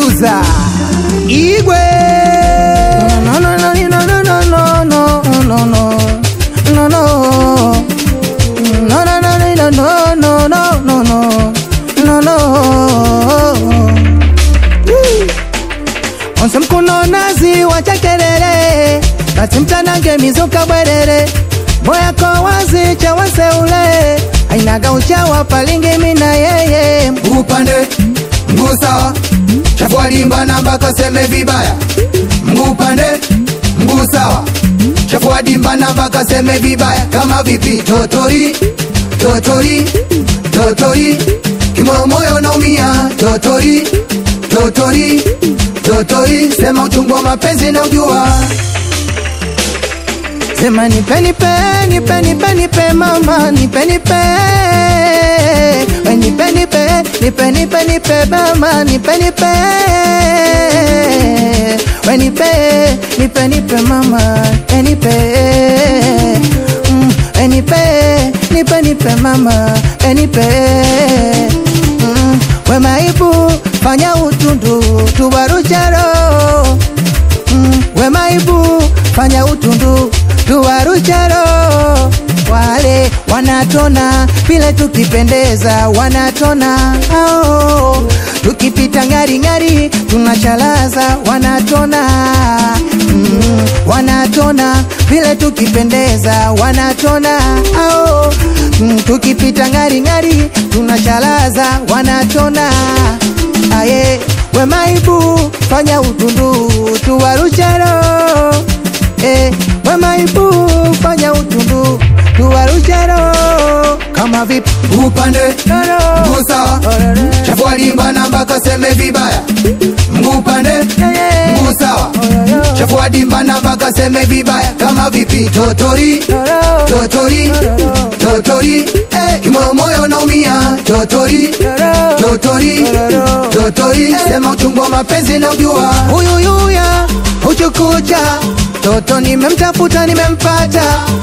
producer Igwe. No, no, no, no, no, no, no, no, no, no. No, no. No, no, no, no, no, no, no, no, no. No, no. Woo. Onse mkuno nazi wacha kelele basi mtanange mizuka bwerere moya ko wazi cha waseule ainaga uchawa palingi mina yeye upande mguu sawa chafua dimba namba kaseme vibaya mguu pande mguu sawa chafua dimba namba kaseme vibaya kama vipi totori totori totori kimoyo moyo naumia totori totori totori sema uchungu wa mapenzi na ujua sema nipe nipe nipe nipe nipe mama nipe nipe we nipe nipe nipe nipe nipe mama nipe nipe we nipe nipe nipe mama we nipe mm, we nipe nipe nipe mama we nipe mm, we maibu fanya utundu tuwarucharo mm, we maibu fanya utundu tuwarucharo wale wanatona vile tukipendeza wanatona ao tukipita ngari ngari tunachalaza wanatona mm, wanatona vile tukipendeza wanatona ao mm, tukipita ngari ngari tunachalaza wanatona aye we maibu fanya utundu tuwarucharo eh, we maibu fanya utundu tuwarucharo kama vipi upande Roro. mguu sawa Ororo. chafua dimba namba kaseme vibaya mguu pande yeah. mguu sawa Ororo. chafua dimba namba kaseme vibaya kama vipi totori Roro. totori Roro. totori eh, kimoyo moyo naumia totori Roro. totori Roro. totori sema uchungu wa mapenzi na ujua huyuyuya uchukucha toto nimemtafuta nimempata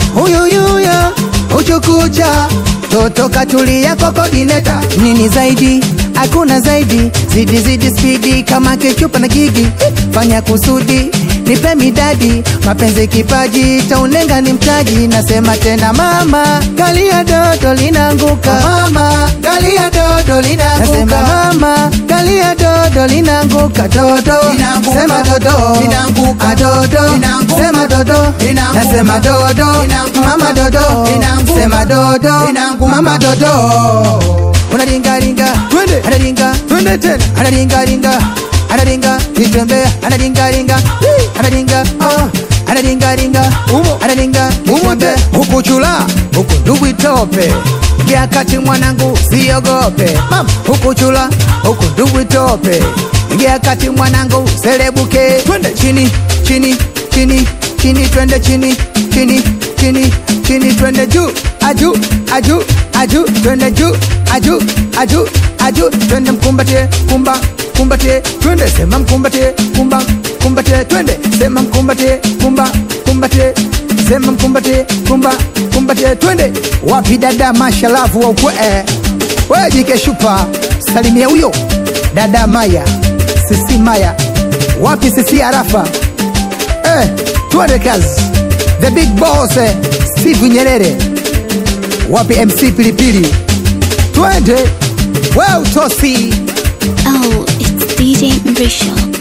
huyuyuya uchukucha toto katulia kokodineta nini zaidi hakuna zaidi zidi zidi spidi kama kechupa na gigi fanya kusudi nipe midadi mapenzi kipaji taunenga ni mtaji nasema tena mama galia dodo linaanguka mama galia dodo linaanguka nasema mama galia dodo linaanguka dodo Linaanguka. sema dodo Linaanguka. Ah, dodo Linaanguka. sema dodo Linaanguka. nasema dodo Linaanguka. mama dodo Linaanguka. sema dodo Linaanguka. mama dodo unaringaringa Twende. anaringa twende tena anaringaringa anaringa kitembea anaringaringa anaringa ah, anaringaringa Umo. anaringa Umo kitembea. te. huku chula huku ndugu itope ingia kati mwanangu siogope mama huku chula huku ndugu itope ingia kati mwanangu selebuke Twende. chini chini chini chini twende chini chini chini chini twende juu aju aju aju twende juu aju aju aju twende mkumbatie kumba kumbatie twende sema mkumbatie kumba kumbatie twende sema mkumbatie kumba kumbatie sema mkumbatie kumba kumbatie twende wapi dada mashalavu wa ukwe eh. wewe jike shupa salimia huyo dada maya sisi maya wapi sisi arafa eh, twende kazi the big boss eh, steve nyerere wapi mc pilipili twende we utosi Oh, it's DJ Mrisho.